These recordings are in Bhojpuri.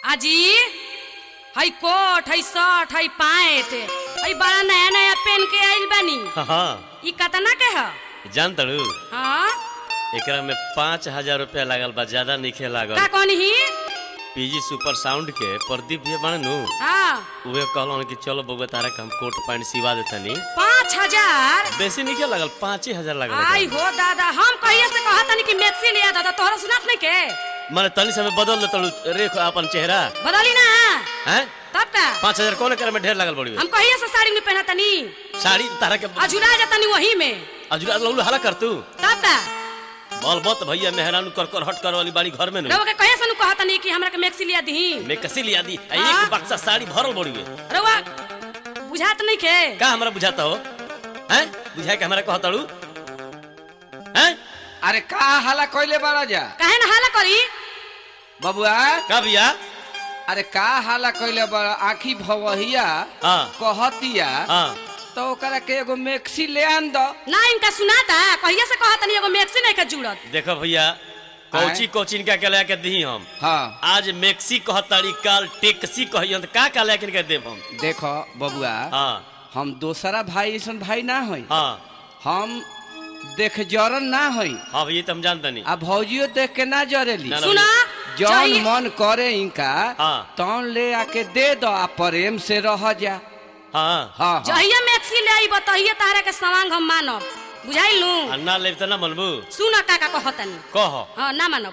आजी हई कोट हई शर्ट हई पैंट हई बड़ा नया नया पहन के आइल बानी हाँ ई कतना के ह जान तड़ू हाँ एकरा में पाँच हजार रुपया लागल बा ज्यादा नइखे लागल का कहनी ही पीजी सुपर साउंड के प्रदीप भैया बने नु हाँ उहे कहलन कि चलो बउआ तारा के हम कोट पैंट सिवा देतनी पाँच हजार बेसी नइखे लागल पाँच ही हजार लागल आई एकरा। हो दादा हम कहिए से कहा तनी कि मैक्सी लिया दादा तोहरा सुनात नहीं के माने तनी समय बदल दे तड़ू रेख अपन चेहरा बदली ना हैं तब का पाँच हजार कौन एकरा में ढेर लागल बड़ी हम कहिए से साड़ी में पहना तनी साड़ी तारा के अजुरा जातनी वही में अजुरा लौलू हला कर तू तब का बल बत भैया मेहरानू कर कर हट कर वाली बाड़ी घर में नु रउआ के कहिए से नु कहा तनी कि हमरा के मैक्सी लिया दही मैं कसी लिया दी आ हाँ? एक बक्सा साड़ी भरल बड़ी गे रउआ बुझात नहीं के का हमरा बुझाता हो हैं बुझाए के हमरा कहतड़ू हैं अरे का हाला कइले बाड़ा जा काहे ना हाला करी बबुआ का भैया अरे का हाला कइले बाड़ा आखी भवहिया हाँ कहतिया हाँ तो ओकरा के एगो मैक्सी ले आन दो ना इनका सुनाता कहिए से कहा तनी एगो मैक्सी नहीं के जुड़त देखो भैया कौची कोचिन का के लेके दी हम हाँ आज मैक्सी कहताड़ी काल टेक्सी कहियन त का का लेके के देब हम देखो बबुआ हाँ हम दोसरा भाई ऐसन भाई ना हई हाँ हम देख जरन ना हई हाँ भैया तो हम जानता नहीं आ भौजियो देख के ना जरेली ना, ना। सुना जौन चाहिए- मन करे इनका हाँ। तौन ले आके दे दो आ प्रेम से रह जा हाँ हाँ हाँ जहिया मैक्सी ले आई बताइए तारा के सवांग हम मानब बुझाइल नु आ ना लेब त ना मनबू सुन का का कहतनी कह हाँ ना मानब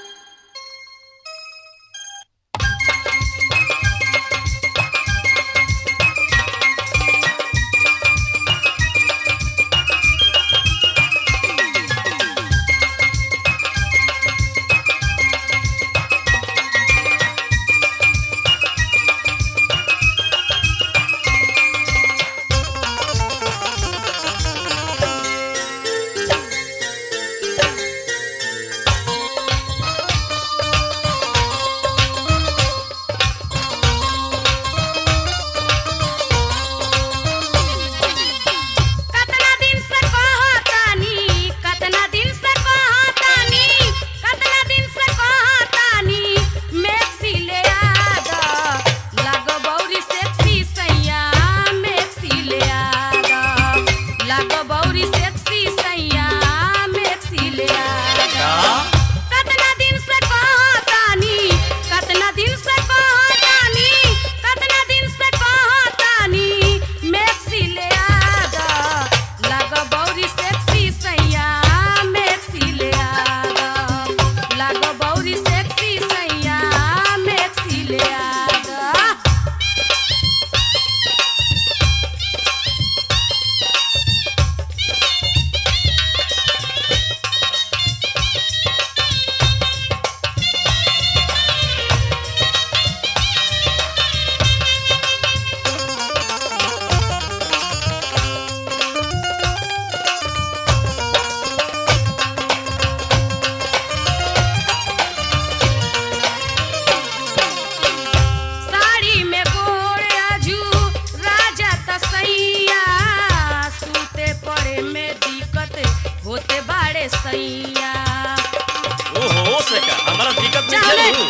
कतना दिन से कहतानी कतना दिन से कहतानी कतना दिन से कहतानी मैक्सी ले आ द लागो बौरी सेक्सी सैया मैक्सी ले आ द लागो बौरी सेक्सी सैया मैक्सी ले आ द कतना दिन से कहतानी कतना दिन से कहतानी कतना दिन से कहतानी मैक्सी ले आ द लाग बौरी सेक्सी सैया मैक्सी ले आ द लाग बौरी सेक्सी सैया मैक्सी ले आ द साड़ी में गोर आजू राजा तसैया सूते पड़े में दिक्कत होते बाड़े सैया ओहो से का हमरा दिक्कत नहीं चले। चलू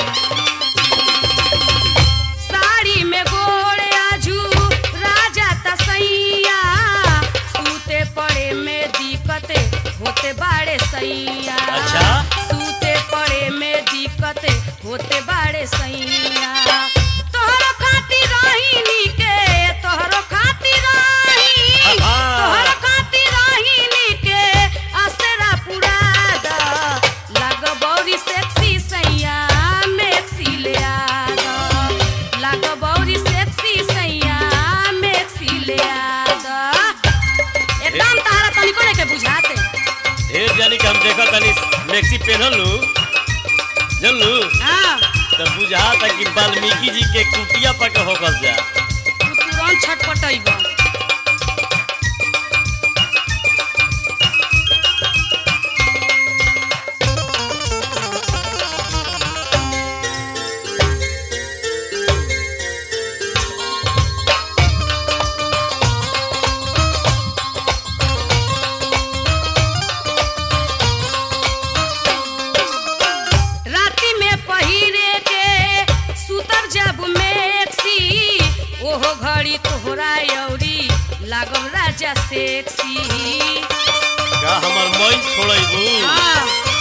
साड़ी में गोर आजू राजा तसैया सूते पड़े में दिक्कत होते बाड़े सैया अच्छा। सूते पड़े में दिक्कत होते बाड़े सैया तोहरो खातिर रही के तोहरो खातिर रही हाँ। तोहरो खातिर रही के असरा पुरा द लाग बौरी सेक्सी सैया मैक्सी ले आ द लाग बौरी सेक्सी सैया मैक्सी ले आ द एकदम तारा तनिको नहीं के बुझाते ढेर जानी के हम देखत तनी मैक्सी पहनलू जानलू हाँ तो बुझाता कि वाल्मीकि जी के कुटिया पर के होकल जा तू तुरंत छटपटैबा राति में पहिरे के सुत घड़ी तोहरा यौरी लागम राजा सेक्सी का हमर मैल छोड़बू हाँ